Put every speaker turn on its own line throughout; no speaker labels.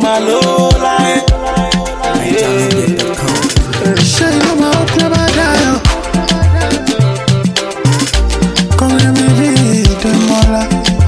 máa lówó láyé.
ṣé inú máa ń kú bá dáyọ̀ kọ́rin mi rí ìdánmọ́lá.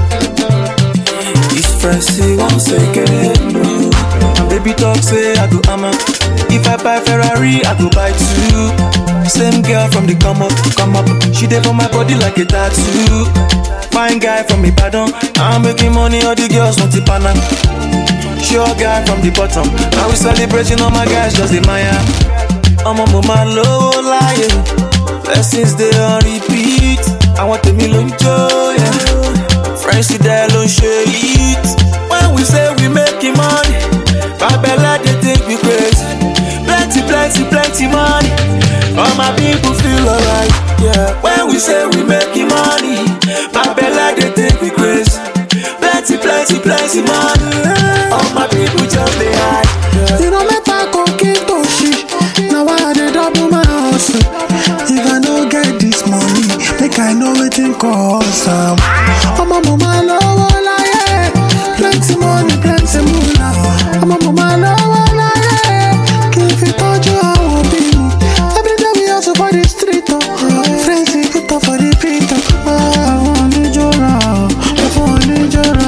It's Francie once again. no. My baby talk say I go hammer. If I buy Ferrari, I go buy two. Same girl from the come up, come up. She dey for my body like a tattoo. Fine guy from Ibadan. I'm making money, all the girls want to pana. Sure guy from the bottom. Now we celebrating all my guys, just the Maya. I'm a mama low lion. Blessings they on repeat. I want the million joy. Yeah. Friends see that don't share it. When we say we making money, Babella they think we crazy. Plenty, plenty, plenty money. All my people feel alright. Yeah. When we say we making money, Babella they think we crazy. Plenty, plenty, plenty money. All my people just they hide. Yeah.
ìran mẹ́ta kò kí tó ṣí na why i dey double my hustle if i no get this money make i know wetin cause am. ọmọ mo máa lọ́wọ́ láyé plenty money plenty mula ọmọ mo máa lọ́wọ́ láyé kí n fi tọ́jú àwọn òbí mi everyday we hustle for the street o friends dey put up for the pit o àwọn oníjọ́ra fún oníjọ́ra.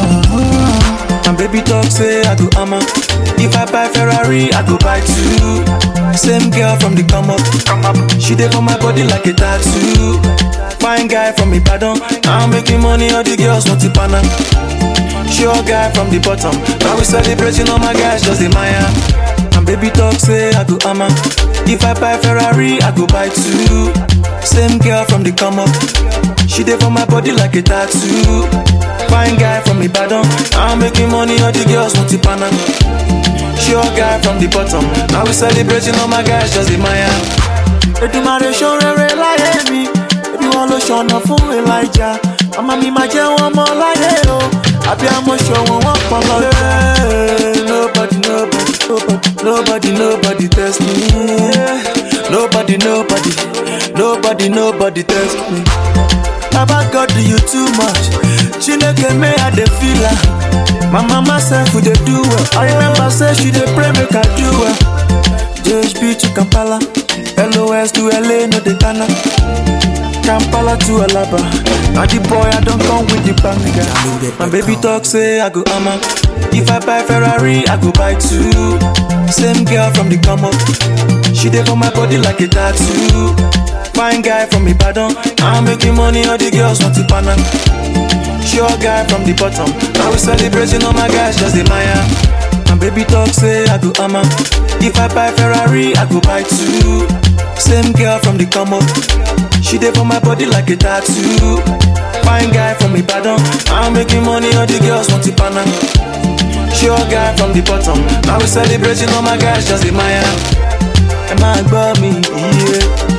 My baby talk say I go hammer. If I buy Ferrari, I go buy two. Same girl from the come up, come up. She dey for my body like a tattoo. Fine guy from Ibadan. I'm making money, all the girls want to pana. Sure guy from the bottom. Now we celebrating all my guys, just the Maya. My baby talk say I go hammer. If I buy Ferrari, I go buy two. Same girl from the come up. She dey for my body like a tattoo. Fine guy from Ibadan. I'm making money, all the girls want to pana. Sure guy from the bottom. Now we celebrating all my guys, just the Maya. Èdùmàrè ṣó rere láyé mi. Ebi wọn ló ṣọ̀nà fún Elijah. Màmá mi máa jẹ́ wọn mọ́ láyé o. Àbí àmọ́ ṣọ̀wọ́n wọn pọ̀ lọ. Nobody, nobody, nobody, nobody, nobody test me. Nobody, nobody, nobody, nobody test me. Baba God do you too much. Chineke me I dey feel am. My mama sef we dey do well. I remember say she dey pray make I do well. JHP to Kampala, LOS to LA no dey tana. Kampala to Alaba. Now the boy I don come with the banger. My baby talk say I go hammer. If I buy Ferrari, I go buy two. Same girl from the come up. She dey for my body like a tattoo. Fine guy from Ibadan. I'm making money, all the girls want to pana. Sure guy from the bottom. Now we celebrating all my guys, just the Maya. My baby talk say I go hammer. If I buy Ferrari, I go buy two. Same girl from the come up. She dey for my body like a tattoo. Fine guy from Ibadan. I'm making money, all the girls want to pana. Sure guy from the bottom. Now we celebrating all my guys, just the Maya. Ẹ máa gbọ́ mi, iye.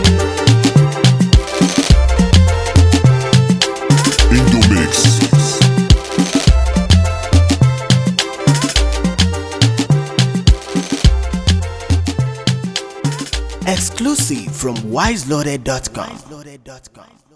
Indomix.
Exclusive from wiseloaded.com.